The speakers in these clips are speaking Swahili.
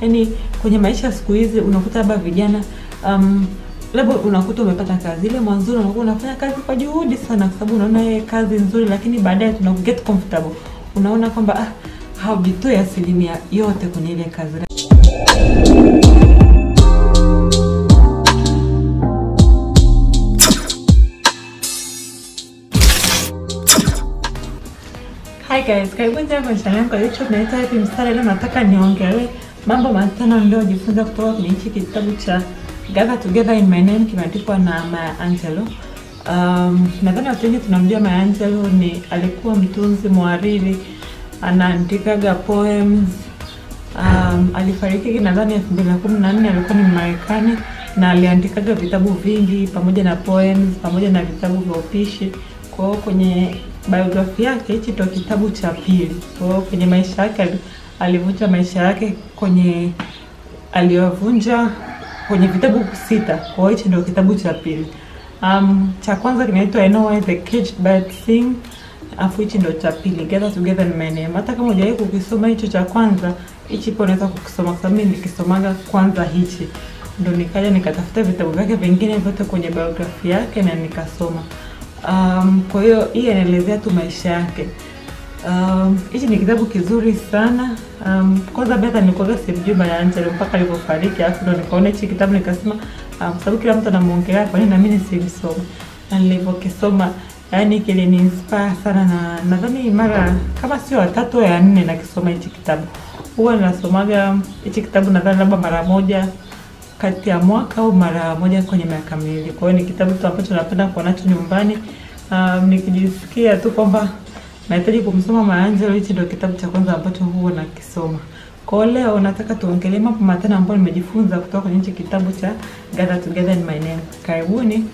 yani kwenye maisha siku hizi unakuta labda vijana um, labda unakuta umepata kazi ile mwanzoni unakuwa unafanya kazi kwa juhudi sana, kwa sababu unaona yeye kazi nzuri, lakini baadaye tuna get comfortable, unaona kwamba ah, haujitoi asilimia yote kwenye ile kazi. Hi guys, karibuni tena kwenye channel yangu ya YouTube naitwa Happy Mstari. Leo nataka niongelee mambo matano niliyojifunza kutoka kwenye hichi kitabu cha Gather Together in My Name kimeandikwa na Maya Angelou. Um, nadhani watu wengi tunamjua Maya Angelou ni alikuwa mtunzi mwariri, anaandikaga poems. Um, alifariki nadhani elfu mbili na kumi na nne alikuwa ni Marekani na aliandikaga vitabu vingi pamoja na poems pamoja na vitabu vya upishi. Kwa hiyo kwenye biografi yake hichi ndo kitabu cha pili. Kwa hiyo kwenye maisha yake alivunja maisha yake kwenye aliyovunja kwenye vitabu sita. Kwa hiyo hichi ndo kitabu cha pili. Um, cha kwanza kinaitwa I Know Why the Caged Bird Sing. Afu hichi ndo cha pili Gather Together in My Name. Hata kama hujawahi kukisoma hicho cha kwanza, hichi pia unaweza kukisoma kwa sababu mimi nikisomaga kwanza hichi ndo nikaja nikatafuta vitabu vyake vingine vyote kwenye biografi yake na nikasoma. Um, kwa hiyo hii inaelezea tu maisha yake. Um, hichi ni kitabu kizuri sana. Um, kwanza hata nilikuwa simjui Maya Angelou mpaka alipofariki, alafu ndo nikaona hichi kitabu nikasema, um, sababu kila mtu anamuongelea, kwa nini na mimi nisimsome? Na nilivyokisoma yani kilini inspire sana, na nadhani mara kama sio watatu ya nne nakisoma hichi kitabu. Huwa nasomaga hichi kitabu nadhani labda mara moja kati ya mwaka au mara moja kwenye miaka miwili. Kwa hiyo ni kitabu tu ambacho napenda kuwa nacho nyumbani. Um, nikijisikia tu kwamba nahitaji kumsoma Maya Angelou, hichi ndio kitabu cha kwanza ambacho huwa nakisoma. Kwa hiyo leo nataka tuongelee mambo matano ambayo nimejifunza kutoka kwenye hichi kitabu cha Gather Together in My Name. Karibuni.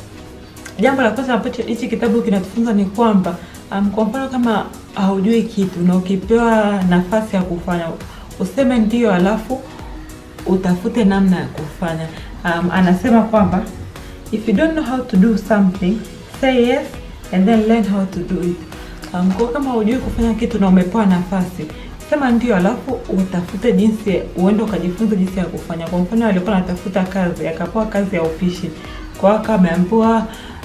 Jambo la kwanza ambacho hichi kitabu kinatufunza ni kwamba um, kwa mfano kama haujui kitu na ukipewa nafasi ya kufanya useme ndio, alafu utafute namna ya kufanya. Um, anasema kwamba if you don't know how to do something say yes and then learn how to do it. Um, kwa kama hujui kufanya kitu na umepewa nafasi sema ndio, alafu utafute jinsi, uende ukajifunza jinsi ya kufanya. Kwa mfano alikuwa anatafuta kazi, akapewa kazi ya upishi, kwa hiyo akaambiwa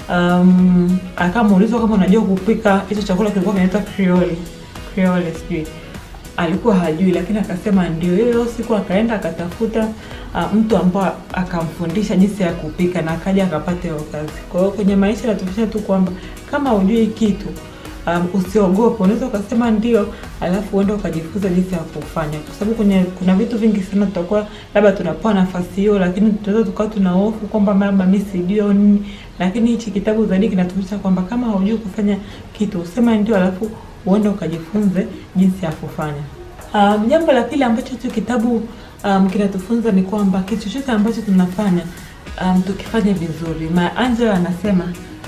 um, akamuulizwa kama unajua kupika hicho chakula kilikuwa kinaitwa Creole Creole sijui alikuwa hajui, lakini akasema ndio. Hiyo siku akaenda akatafuta uh, mtu ambao akamfundisha jinsi ya kupika na akaja akapata hiyo kazi. Kwa hiyo kwenye maisha inatufundisha tu kwamba kama hujui kitu um, usiogope, unaweza ukasema ndio, alafu uende ukajifunza jinsi ya kufanya, kwa sababu kwenye kuna vitu vingi sana tutakuwa labda tunapewa nafasi hiyo, lakini tunaweza tukawa tuna hofu kwamba labda mimi sijui au nini, lakini hichi kitabu zaidi kinatufundisha kwamba kama haujui kufanya kitu usema ndio, alafu uende ukajifunze jinsi ya kufanya. Um, jambo la pili ambacho hicho kitabu um, kinatufunza ni kwamba kitu chochote ambacho tunafanya um, tukifanya vizuri. Maya Angelou anasema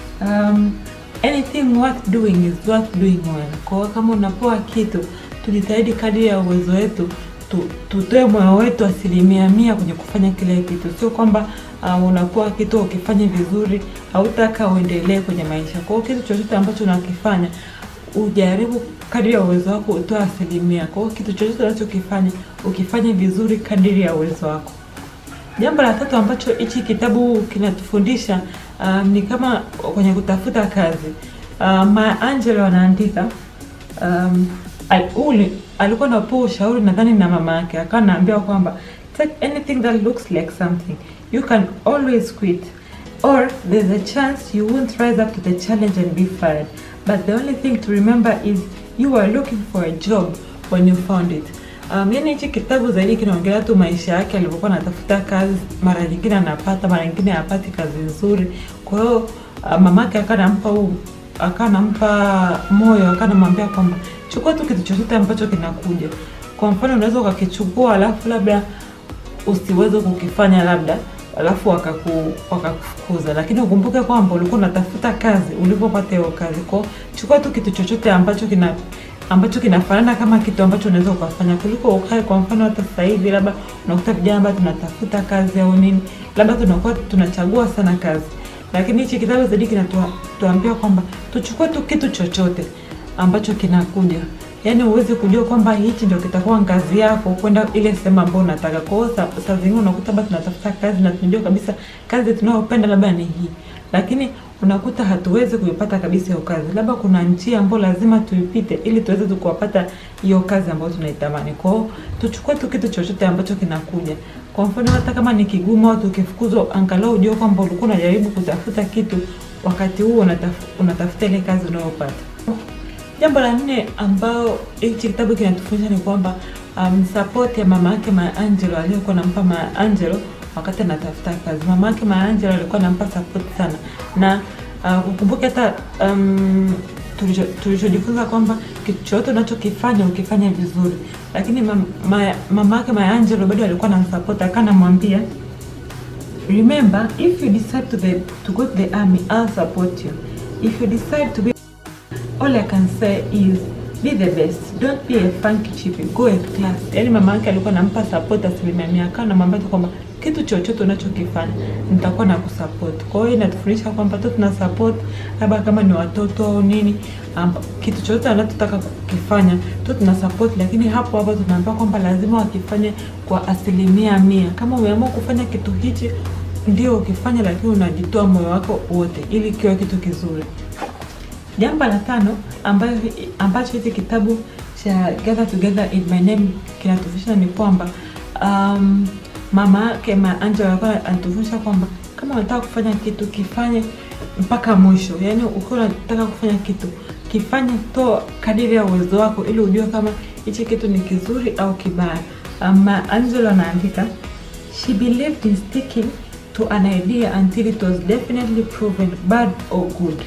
um, anything worth doing is worth doing well. Kwa hiyo kama unapoa kitu, tujitahidi kadri ya uwezo wetu tu, tutoe moyo wetu asilimia mia kwenye kufanya kile kitu, sio kwamba uh, unapoa kitu ukifanya vizuri hautaka uendelee kwenye maisha. Kwa hiyo kitu chochote ambacho unakifanya ujaribu kadiri ya uwezo wako utoa asilimia. Kwa hiyo kitu chochote unachokifanya ukifanye vizuri kadiri ya uwezo wako. Jambo la tatu ambacho hichi kitabu kinatufundisha um, ni kama kwenye kutafuta kazi. Uh, Maya Angelou anaandika um, al, uli, alikuwa anapewa ushauri nadhani na mama yake, akawa anaambiwa kwamba take anything that looks like something you can always quit or there's a chance you won't rise up to the challenge and be fired but the only thing to remember is you were looking for a job when you found it. Um, yani hichi kitabu zaidi kinaongelea tu maisha yake alivyokuwa anatafuta kazi, mara nyingine anapata, mara nyingine hapati kazi nzuri. Kwa hiyo uh, mamake akawa anampa huu akawa anampa moyo, akawa anamwambia kwamba chukua tu kitu chochote ambacho kinakuja. Kwa mfano unaweza ukakichukua alafu labda usiweze kukifanya labda alafu wakaku wakakufukuza, lakini ukumbuke kwamba ulikuwa unatafuta kazi ulipopata hiyo kazi. Kwa chukua tu kitu chochote ambacho kina ambacho kinafanana kama kitu ambacho unaweza ukafanya, kuliko ukae. Kwa mfano hata sasa hivi labda unakuta vijana ambao tunatafuta kazi au nini, labda tunakuwa tunachagua sana kazi, lakini hichi kitabu zaidi kinatuambia kwamba tuchukue tu kitu chochote ambacho kinakuja yaani uweze kujua kwamba hichi ndio kitakuwa ngazi yako kwenda ile sehemu ambayo unataka. Kwa hiyo sa- saa zingine unakuta basi tunatafuta kazi na tunajua kabisa kazi tunayopenda labda ni hii, lakini unakuta hatuwezi kuipata kabisa hiyo kazi, labda kuna njia ambayo lazima tuipite ili tuweze tu kuwapata hiyo kazi ambayo tunaitamani. Kwa hiyo tuchukue tu kitu chochote ambacho kinakuja. Kwa mfano hata kama ni kigumu au tukifukuzwa, angalau ujue kwamba ulikuwa unajaribu kutafuta kitu wakati huo unataf, unatafuta ile kazi unayopata. Jambo la nne ambao hichi kitabu kinatufundisha ni kwamba um, support ya mama yake Maya Angelou aliyokuwa nampa Maya Angelou wakati anatafuta kazi. Mama yake Maya Angelou alikuwa anampa support sana, na uh, ukumbuke hata um, tulicho- tulichojifunza kwamba kitu chochote unachokifanya ukifanya vizuri, lakini mam- ma- mama yake Maya Angelou bado alikuwa anamsupport, akawa anamwambia remember if you decide to, the, to go to the army I'll support you if you decide to be all I can say is be the best don't be a funky chippy go with class yaani mama yake alikuwa anampa support asilimia mia akawa anamwambia tu kwamba kitu chochote unachokifanya nitakuwa na kusupport kwa hiyo inatufundisha kwamba tu tuna support labda kama ni watoto au nini um, kitu chochote anachotaka kukifanya tu tuna support lakini hapo hapo tunaambia kwamba lazima wakifanye kwa asilimia mia kama umeamua kufanya kitu hichi ndio ukifanya lakini unajitoa moyo wako wote ili kiwe kitu kizuri Jambo la tano ambayo ambacho hiki kitabu cha Gather Together in My Name kinatufundisha ni kwamba um, mama yake Ma Angela alikuwa anatufundisha kwamba kama unataka kufanya kitu kifanye mpaka mwisho, yaani ukiwa unataka kufanya kitu kifanye to kadiri ya uwezo wako, ili ujue kama hichi kitu ni kizuri au kibaya. Um, Ma Angela anaandika She believed in sticking to an idea until it was definitely proven bad or good.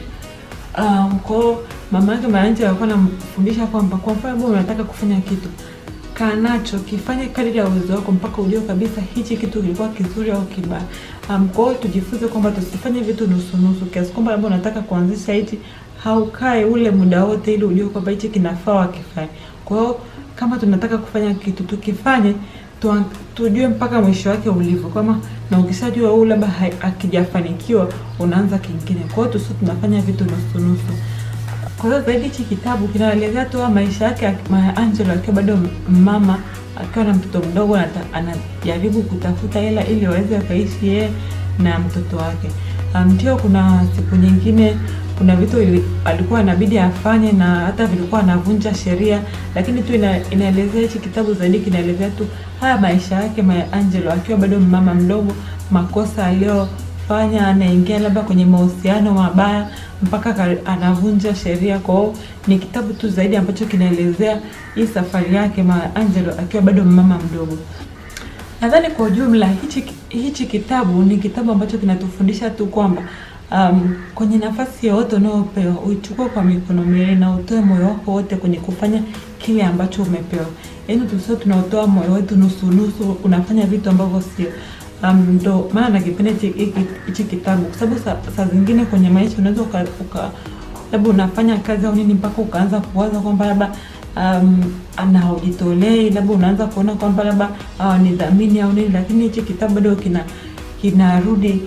Um, kwao mama yake Mayanja alikuwa anamfundisha kwamba kwa mfano wewe unataka kufanya kitu kaa nacho kifanye kadiri ya uwezo wako mpaka ujue kabisa hichi kitu kilikuwa kizuri au kibaya. Um, kwa hiyo tujifunze kwamba tusifanye vitu nusu nusu, kiasi kwamba labda unataka kuanzisha hichi haukae ule muda wote ili ujue kwamba hichi kinafaa wakifanye. Kwa hiyo kama tunataka kufanya kitu tukifanye tu, tujue mpaka mwisho wake ulivyo, kama na ukishajua huu labda hai- akijafanikiwa unaanza kingine. Kwa hiyo tusi tunafanya vitu nusu nusu. Kwa hiyo zaidi hichi kitabu kinaelezea tu maisha yake ya Maya Angelou akiwa bado mama, akiwa na mtoto mdogo, anata- anajaribu kutafuta hela ili waweze wakaishi yeye na mtoto wake. Um, Ndio kuna siku nyingine kuna vitu ili- alikuwa inabidi afanye na hata vilikuwa anavunja sheria, lakini tu ina, inaelezea hichi kitabu zaidi kinaelezea tu haya maisha yake Maya Angelou akiwa bado mama mdogo, makosa aliyofanya, anaingia labda kwenye mahusiano mabaya mpaka ka- anavunja sheria. Kwa hiyo ni kitabu tu zaidi ambacho kinaelezea hii safari yake Maya Angelou akiwa bado mama mdogo. Nadhani kwa ujumla hichi hichi kitabu ni kitabu ambacho kinatufundisha tu kwamba um, kwenye nafasi yoyote unayopewa uichukue kwa mikono miwili na utoe moyo wako wote kwenye kufanya kile ambacho umepewa. Yaani tusio tunaotoa moyo wetu nusu nusu, unafanya vitu ambavyo sio. Um, ndo maana nakipenda hichi hiki- hichi kitabu kwa sababu saa, saa zingine kwenye maisha unaweza uka, uka labda unafanya kazi au nini mpaka ukaanza kuwaza kwamba labda um, ana haujitolei, labda unaanza kuona kwamba labda uh, ni dhamini au nini, lakini hichi kitabu bado kina kinarudi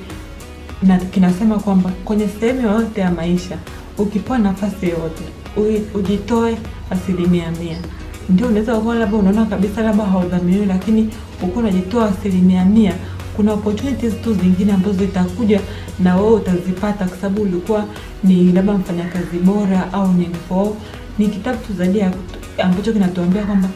na kinasema kwamba kwenye sehemu yoyote ya maisha ukipewa nafasi yoyote ui- ujitoe asilimia mia. Ndio unaweza kuwa labda unaona kabisa labda haudhaminiwi, lakini ukiwa unajitoa asilimia mia, kuna opportunities tu zingine ambazo zitakuja na wewe utazipata, kwa sababu ulikuwa ni labda mfanyakazi bora au nini. Kwa hiyo ni kitabu tu zaidi ya ambacho kinatuambia kwamba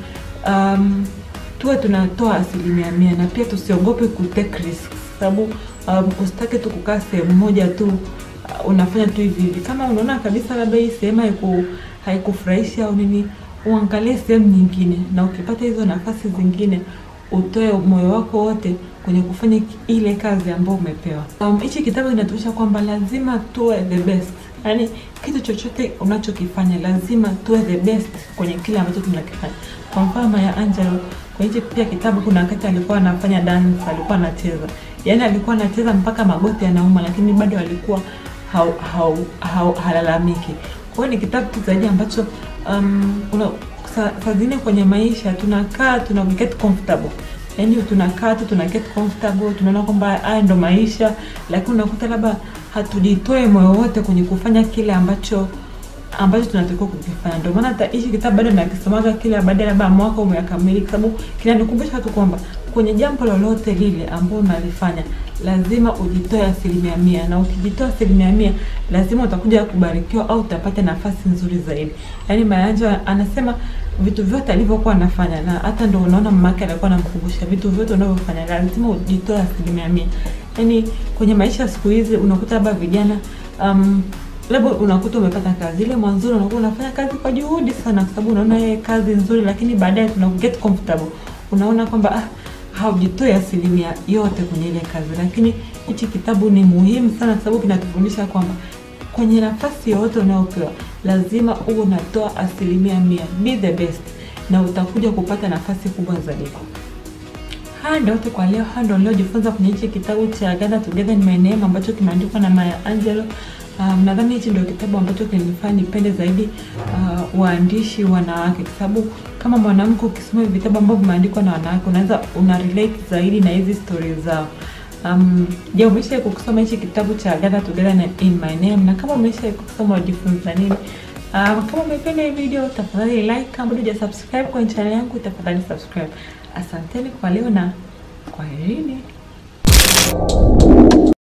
um, tuwe tunatoa asilimia mia na pia tusiogope ku take risks, sababu um, usitake tu kukaa sehemu moja tu uh, unafanya tu hivi hivi. Kama unaona kabisa labda hii sehemu haiku haikufurahishi au nini, uangalie sehemu nyingine, na ukipata hizo nafasi zingine utoe moyo wako wote kwenye kufanya ki- ile kazi ambayo umepewa. Um, hichi kitabu kinatuonyesha kwamba lazima tuwe the best, yaani kitu chochote unachokifanya lazima tuwe the best kwenye kile ambacho tunakifanya. Kwa mfano Maya Angelou kwa hichi pia kitabu, kuna wakati alikuwa anafanya dance, alikuwa anacheza, yaani alikuwa anacheza mpaka magoti yanauma, lakini bado alikuwa hau, hau, hau, halalamiki. Kwa hiyo ni kitabu tu zaidi ambacho um, una, saa saa zingine kwenye maisha tunakaa tuna get comfortable yaani tunakaa tu tuna get comfortable, tunaona kwamba haya ndo maisha, lakini unakuta labda hatujitoe moyo wote kwenye kufanya kile ambacho ambacho tunatakiwa kukifanya. Ndio maana hata hichi kitabu bado nakisomaga kila baada ya labda mwaka umekamilika, kwa sababu kinanikumbusha tu kwamba kwenye jambo lolote lile ambalo unalifanya lazima ujitoe asilimia mia, na ukijitoa asilimia mia lazima utakuja kubarikiwa au utapata nafasi nzuri zaidi. Yaani Mayanja anasema vitu vyote alivyokuwa anafanya, na hata ndo unaona mama yake alikuwa anamkumbusha vitu vyote unavyofanya lazima ujitoe asilimia mia. Yaani kwenye maisha siku hizi unakuta labda vijana um, labda unakuta umepata kazi ile mwanzoni unakuwa unafanya kazi kwa juhudi sana, kwa sababu unaona yeye kazi nzuri, lakini baadaye tuna get comfortable, unaona kwamba ah, haujitoi asilimia yote kwenye ile kazi. Lakini hichi kitabu ni muhimu sana, kwa sababu kinatufundisha kwamba kwenye nafasi yoyote unayopewa lazima uwe unatoa asilimia mia, be the best, na utakuja kupata nafasi kubwa zaidi. Haya ndio yote kwa leo. Haya ndio niliojifunza kwenye hichi kitabu cha Gather Together in My Name ambacho kimeandikwa na Maya Angelou. Um, nadhani hichi ndio kitabu ambacho kinanifanya nipende zaidi uh, waandishi wanawake, kwa sababu kama mwanamke ukisoma vitabu ambavyo vimeandikwa na wanawake unaweza una relate zaidi na hizi stories zao. Um, je, umesha kusoma hichi kitabu cha Gather Together in My Name? Na kama umesha kusoma unajifunza nini? Um, kama umependa hii video tafadhali like, kama bado hujasubscribe kwenye channel yangu tafadhali subscribe. Asanteni kwa leo na kwaherini.